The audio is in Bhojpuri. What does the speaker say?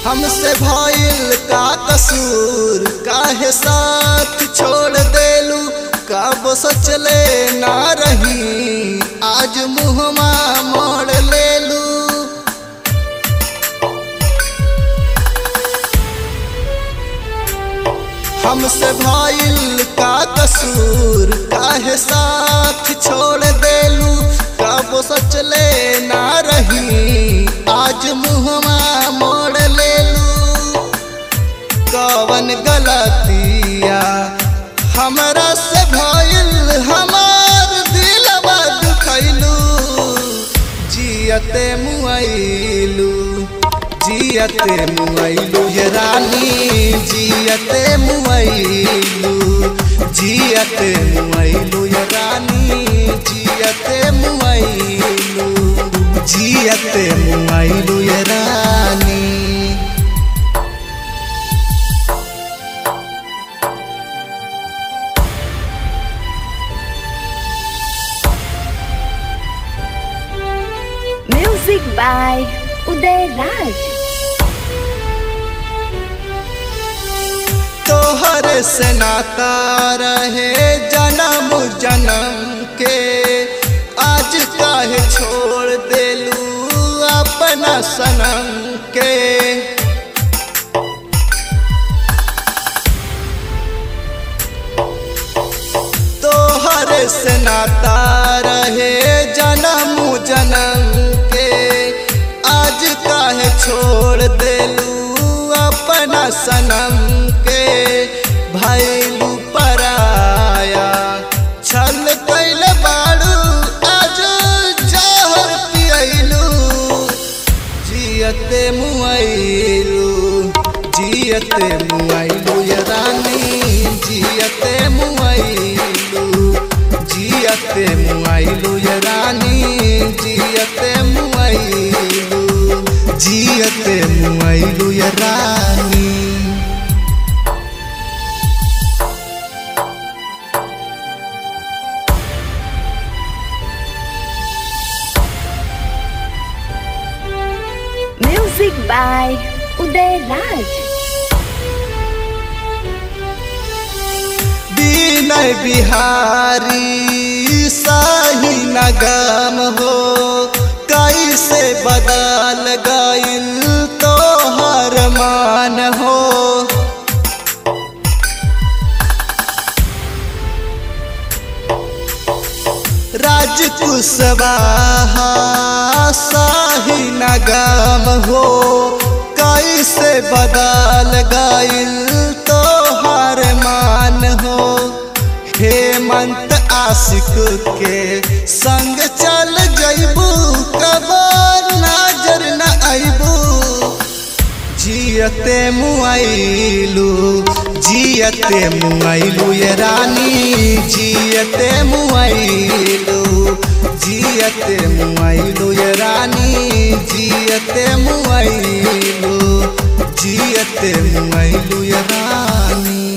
हमसे भइल का कसूर काहे साथ छोड़ देलू कब सोचले ना रही आज मुहमा मोड़ लेलू हमसे भइल का कसूर काहे साथ छोड़ देलू कब सोचले ना रही आज मुहमा मोड़ लेलू कवन गलतिया हमरा से भइल हमार दिलवा दुखैलू जियते मुआइलू जियते मुआइलू ये रानी जियते मुआइलू जियते मुआइलू ये रानी जियते मुआइलू जियते मुआइलू ये रानी Music by Uday Raj. तोहर से नाता रहे जन्म जन्म के आज काहे छोड़ देलू अपना सनम के तोहर से नाता रहे जन्म जन्म के आज काहे छोड़ देलू अपना सनम के भैलू पराया छल कैल बाड़ू आज जहर पियलू जियते मुआइलू जियते मुआइलू ये रानी जियते मुआइलू जियते मुआइलू ये रानी जियते मुआइलू जियते मुआइलू ये रानी Music by Uday Raj. विनय बिहारी साही नगम हो कैसे बदल गइल तोहर मान हो राज कुशवाहा साही नगम हो कैसे बदल गइल तोहर मान हो हेमंत आशिक के संग चल जइबू कबर नजर न अइबू जियते मुआइलू जियते मुआइलू ये रानी जियते मुआइलू जियते मुआइलू ये रानी जियते मुआइलू जियते मुआइलू ये रानी